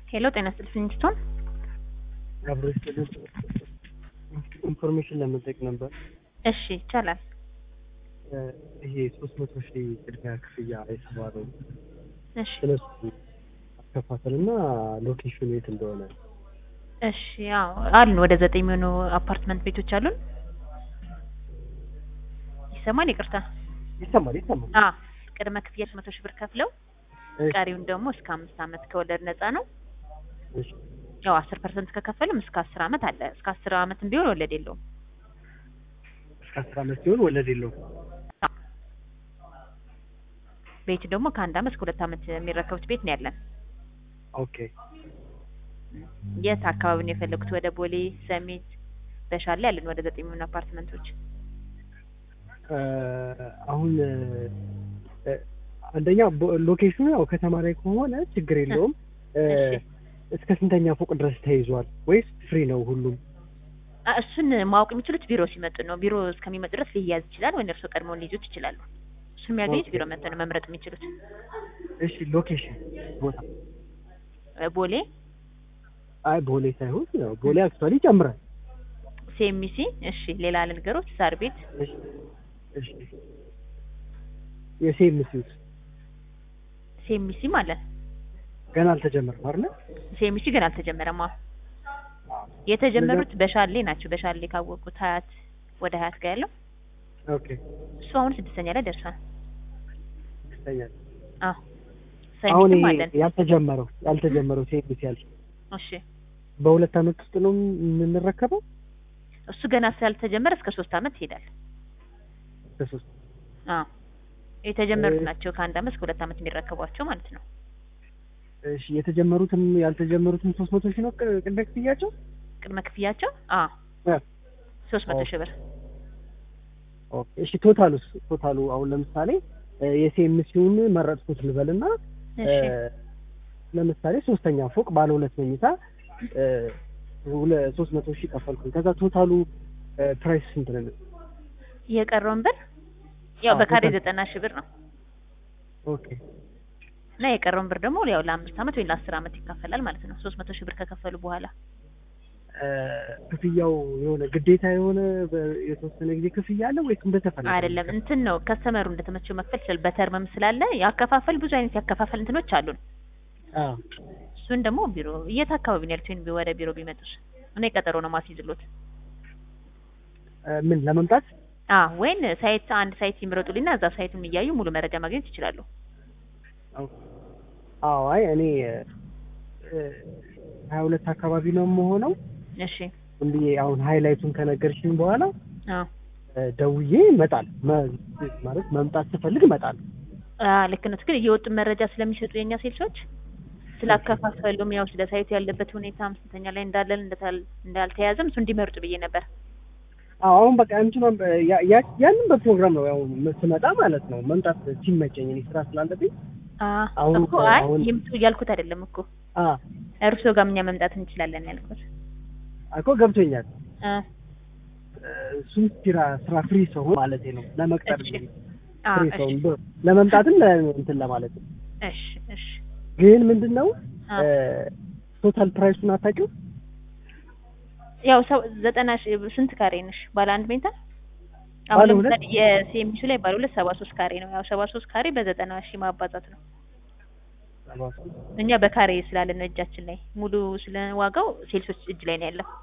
ሄሎ ጤና ይስጥልኝ ስቶን አብሮ ስጥልኝ ኢንፎርሜሽን ለመጠየቅ ነበር። እሺ ይቻላል። ይሄ ሶስት መቶ ሺህ ቅድሚያ ክፍያ የተባለው እሺ ስለሱ አከፋፈል እና ሎኬሽኑ የት እንደሆነ እሺ ያው አሉን ወደ ዘጠኝ የሚሆኑ አፓርትመንት ቤቶች አሉን። ይሰማል? ይቅርታ ይሰማል ይሰማል። አ ቅድመ ክፍያ ሶስት መቶ ሺህ ብር ከፍለው እሺ፣ ቀሪውን ደግሞ እስከ አምስት ዓመት ከወለድ ነፃ ነው። እሺ፣ ያው አስር ፐርሰንት ከከፈልም እስከ አስር ዓመት አለ። እስከ አስር ዓመትም ቢሆን ወለድ የለውም። እስከ አስር ዓመት ሲሆን ወለድ የለውም። ቤት ደግሞ ከአንድ ዓመት እስከ ሁለት ዓመት የሚረከቡት ቤት ነው ያለን። ኦኬ የት አካባቢ ነው የፈለጉት? ወደ ቦሌ፣ ሰሚት፣ በሻሌ ያለን ወደ ዘጠኝ የሚሆኑ አፓርትመንቶች እ አሁን እ አንደኛ ቦ- ሎኬሽኑ ያው ከተማ ላይ ከሆነ ችግር የለውም። እ እሺ። እስከ ስንተኛ ፎቅ ድረስ ተይዟል ወይስ ፍሪ ነው ሁሉም? አ እሱን ማወቅ የሚችሉት ቢሮ ሲመጡ ነው። ቢሮ እስከሚመጡ ድረስ ሊያዝ ይችላል ወይ እርስዎ ቀድመው ሊይዙት ይችላሉ። እሱን የሚያገኙት ኦኬ። ቢሮ መጥተው ነው መምረጥ የሚችሉት። እሺ ሎኬሽን ቦታ እ ቦሌ አይ ቦሌ ሳይሆን ያው ቦሌ አክቹዋሊ ይጨምራል። ሴሚሲ። እሺ ሌላ ልንገሮት፣ ሳር ቤት እሺ እሺ የሴምሲውስ ሴሚሲ ማለት ገና አልተጀመረም አይደል? ሴሚሲ ግን አልተጀመረም። አዎ የተጀመሩት በሻሌ ናቸው። በሻሌ ካወቁት ሀያት ወደ ሀያት ጋር ያለው ኦኬ እሱ አሁን ስድስተኛ ላይ ደርሷል። ይስተኛል። አዎ አሁን ሰሚትም ይሄ አለን። ያልተጀመረው ያልተጀመረው ሴምሲ ያልሽ እሺ በሁለት አመት ውስጥ ነው የምንረከበው? እሱ ገና ስላልተጀመረ እስከ ሶስት አመት ይሄዳል። በሶስት አዎ የተጀመሩት እ- ናቸው ከአንድ አመት እስከ ሁለት አመት የሚረከቧቸው ማለት ነው። እሺ የተጀመሩትም ያልተጀመሩትም ሶስት መቶ ሺህ ነው ቅ- ቅድመ ክፍያቸው? ቅድመ ክፍያቸው አዎ እ። ሶስት መቶ ኦኬ። ሺህ ብር ኦኬ እሺ ቶታሉስ ቶታሉ አሁን ለምሳሌ እ የሴምሲውን መረጥኩት ልበልና እ እሺ ለምሳሌ ሶስተኛ ፎቅ ባለ ሁለት መኝታ እ ሁለ- ሶስት መቶ ሺህ ከፈልኩኝ ከዛ ቶታሉ እ ፕራይስ ስንት ነው? የቀረውን ብር ያው አዎ፣ በካሬ በካሬ። ዘጠና ሺህ ብር ነው ኦኬ እና የቀረውን ብር ደግሞ ያው ለአምስት አመት ወይ ለአስር አመት ይካፈላል ማለት ነው። ሶስት መቶ ሺህ ብር ከከፈሉ በኋላ እ ክፍያው የሆነ ግዴታ የሆነ በ- የተወሰነ ጊዜ ክፍያ አለ ወይስ እንደተፈለገ? አይደለም እንትን ነው ከስተመሩ እንደተመቸው መክፈል ይችላል። በተርምም ስላለ ያከፋፈል ብዙ አይነት ያከፋፈል እንትኖች አሉን። አዎ እሱን ደግሞ ቢሮ የት አካባቢ ነው ያሉት? ወይም ወደ ቢሮ ቢመጡስ እኔ ቀጠሮ ነው ማስይዝሎት። እ ምን ለመምጣት አ ወይን ሳይት አንድ ሳይት ይምረጡልኝና እዛ ሳይቱን እያዩ ሙሉ መረጃ ማግኘት ይችላሉ። አዎ አይ እኔ ሀያ ሁለት አካባቢ ነው የምሆነው እሺ እንዲህ አሁን ሃይላይቱን ከነገርሽኝ በኋላ አ እ ደውዬ እመጣል ማለት መምጣት ስፈልግ እመጣል አ ልክ ነው። ግን እየወጡ መረጃ ስለሚሰጡ የኛ ሴልሶች ስላከፋፈሉም ያው ስለ ሳይቱ ያለበት ሁኔታ አምስተኛ ላይ እንዳለን እንደታል- እንዳልተያዘም እሱ እንዲመርጡ ብዬ ነበር። አዎ አሁን በቃ እንትኗን በ- ያ- ያ- ያንን በፕሮግራም ነው ያው ስመጣ ማለት ነው መምጣት ሲመቸኝ እኔ ስራ ስላለብኝ አ አሁን- እኮ አይ አሁን- ይምጡ እያልኩት አይደለም እኮ አ እርስዎ ጋር እኛ መምጣት እንችላለን ያልኩት። እኮ ገብቶኛል አ እ እሱም ስራ ስራ ፍሪ ሰው ማለት ነው ለመቅጠር እሺ። እንግዲህ አ ፍሪ እሺ ሰው ብ- ለመምጣትም ለ- እንትን ለማለት ነው እሺ እሺ ግን ምንድን ነው አ ቶታል ፕራይሱን አታውቂው ያው ሰው ዘጠና ሺህ ስንት ካሬ ነሽ? ባለ አንድ መኝታ አሁን ባለ ሁለት? ለምሳሌ የሲኤምሲ ላይ ባለ ሁለት ሰባ ሶስት ካሬ ነው። ያው ሰባ ሶስት ካሬ በዘጠና ሺህ ማባዛት ነው። እኛ በካሬ ስላለን ነው እጃችን ላይ ሙሉ ስለ ዋጋው ሴልሶች እጅ ላይ ነው ያለው።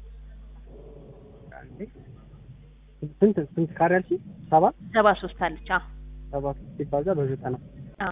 ስንት ስንት ካሬ አልሽኝ? ሰባ ሰባ ሶስት አለች። አዎ ሰባ ሲባዛ በዘጠና አዎ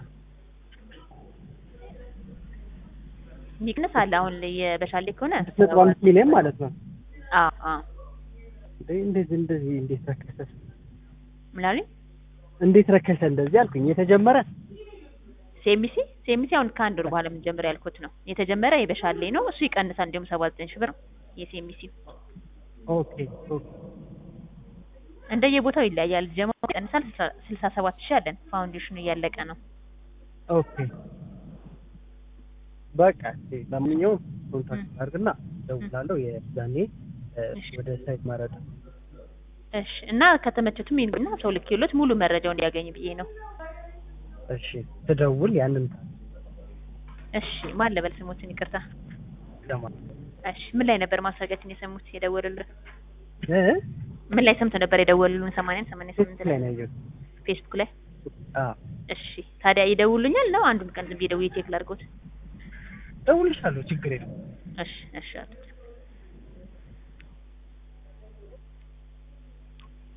ሚቅንስ አለ። አሁን ላይ የበሻሌ ከሆነ ነጥብ አምስት ሚሊዮን ማለት ነው። አዎ አዎ እንዴ እንደዚህ እንደዚህ እንዴት ረከሰ? ምን አሉኝ? እንዴት ረከሰ እንደዚህ አልኩኝ። የተጀመረ ሲኤምሲ ሲኤምሲ አሁን ከአንድ ወር በኋላ የምንጀምር ያልኩት ነው። የተጀመረ የበሻሌ ነው። እሱ ይቀንሳል። እንዲሁም ሰባ ዘጠኝ ሺህ ብር ነው የሲኤምሲ ኦኬ ኦኬ እንደየቦታው ይለያያል። ጀማው ይቀንሳል። ስልሳ ሰባት ሺህ አለን። ፋውንዴሽኑ እያለቀ ነው። ኦኬ በቃ እሺ፣ ለማንኛውም ኮንታክት አድርግና እደውላለሁ። የዛኔ እ፣ እሺ። ወደ ሳይት ማረጥ እሺ እና ከተመቸቱም ይንና ሰው ልኬሎት ሙሉ መረጃው እንዲያገኝ ብዬ ነው። እሺ፣ ትደውል ያንን እሺ ማን ልበል ስሞትን? ይቅርታ። ለማ እሺ ምን ላይ ነበር ማስታወቂያችን የሰሙት የደወሉልን? እ ምን ላይ ሰምተው ነበር የደወሉልን? ሰማንያን ሰማንያ ስምንት ላይ ላይ ነው ያየሁት። ፌስቡክ ላይ። አዎ እሺ ታዲያ ይደውሉኛል ነው አንዱን ቀን ዝም ብዬ ደውዬ ቼክ ላድርጎት? እደውልልሻለሁ፣ ችግር የለም። እሺ እሺ አቶ